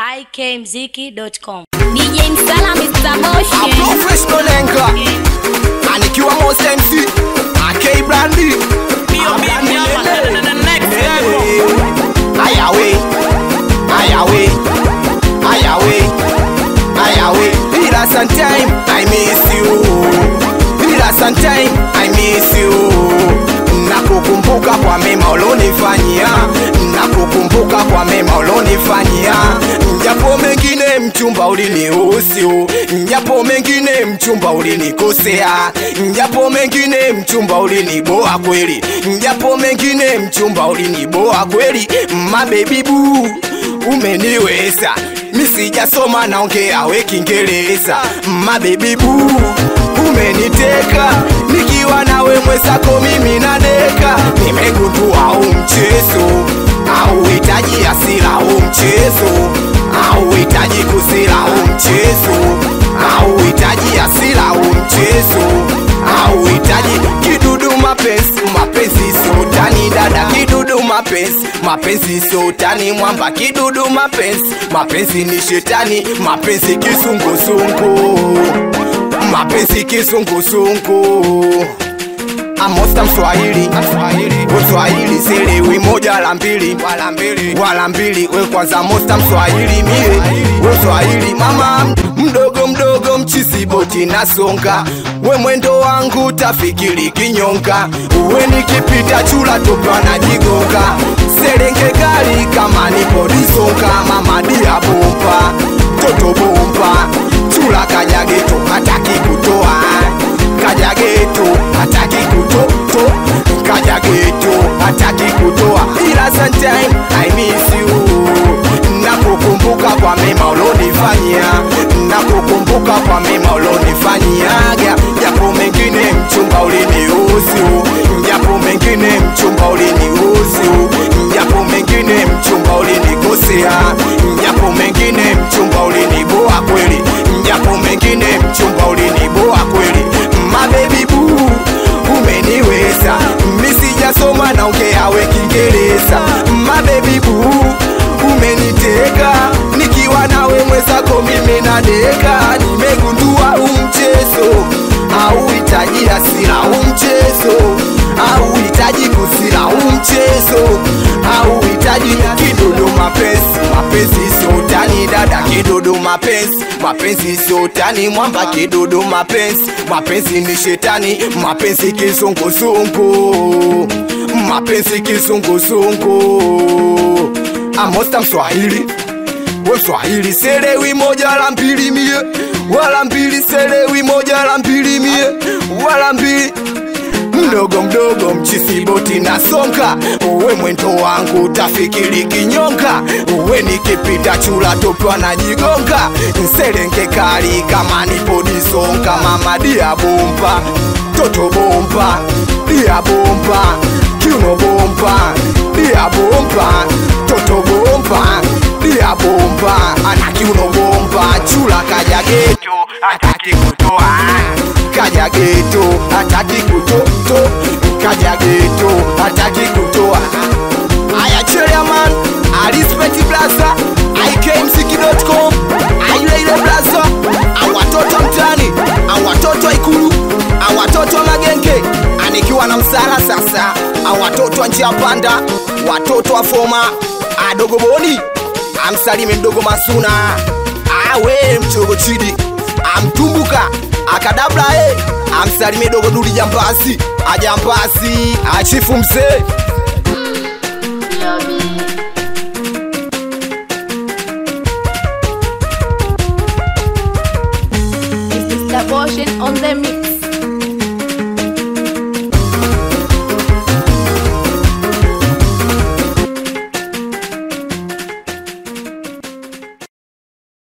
ikmziki.com. DJ Msala Mr. A Motion. professional anchor anikiwa Most MC AK Brandy A Brandy lele. Ayawe Ayawe Ayawe Ayawe Ila sometime I miss you Ila sometime I miss you Nakukumbuka kwa mema ulonifanyia Nakukumbuka kwa mema ulonifanyia Japo mengine mchumba ulinihusu Japo mengine mchumba ulinikosea Japo mengine mchumba uliniboa kweli Japo mengine mchumba uliniboa kweli Mabebi boo umeniweza misijasoma naongea we Kiingereza mabebi boo umeniteka nikiwa nawe mwezako mimi nadeka nimegundua huu mchezo auhitaji hasira huu mchezo auhitaji kusira huu mchezo auhitaji hasira huu mchezo auhitaji kidudu mapenzi mapenzi sotani dada kidudu mapenzi mapenzi sotani mwamba kidudu mapenzi mapenzi ni shetani mapenzi kisungusungu mapenzi kisungusungu amosta mswahili mswahili selewi moja la mbili wala mbili wala mbili we kwanza mosta mswahili mie we mswahili mama mdogo mdogo mchisiboti nasonga we mwendo wangu tafikiri kinyonga uwe nikipita chula topwa na jigonga serenge gari kama nipodisonga mama dia bomba toto bomba chula kajageto hataki kutoa kajageto hataki kutoto kajageto hataki kutoa ila sometime I miss you nakukumbuka kwa mema ulonifanyia nakukumbuka kwa mema ulonifanyiaga japo mengine mchumba ulinihusu japo mengine mchumba ulinihusu japo mengine mchumba ulinikosea japo mengine mchumba uliniboa kweli japo mengine mchumba uliniboa kweli mabebi buu umeniweza misijasoma naongea we Kiingereza mabebi buu umeniteka nikiwa nawe mwezako mimi nadeka nimegundua umchezo auhitaji hasira umchezo auhitaji kusira umchezo auhitaji kidodo mapenzi mapenzi sotani dada kidodo mapenzi mapenzi sotani mwamba kidodo mapenzi mapenzi ni shetani mapenzi kizunguzungu mapenzi kizunguzungu amosta mswahili we mswahili selewi moja la mbili mie wala mbili selewi moja la mbili mie wala mbili mdogo mdogo mchisiboti na songa uwe mwendo wangu tafikiri kinyonga uwe nikipita chula topwa na jigonga nserenge kali kama nipodisonga mama dia bomba toto bomba dia bomba kiuno bomba dia bomba toto bomba dia bomba ana kiuno bomba chula kaja geto ataki kutoa kaja geto hataki kutoto kaja geto hataki kutoa aya chairman alispeti blaza ikmziki.com aileile blaza awatoto mtani awatoto ikulu awatoto magenge anikiwa na msala sasa awatoto wa njia panda watoto wa foma adogo boni amsalime mdogo masuna awe mchogo chidi amtumbuka akadabla e amsalime dogo duli jambasi ajambasi achifu mzee Mr. Motion on the mix.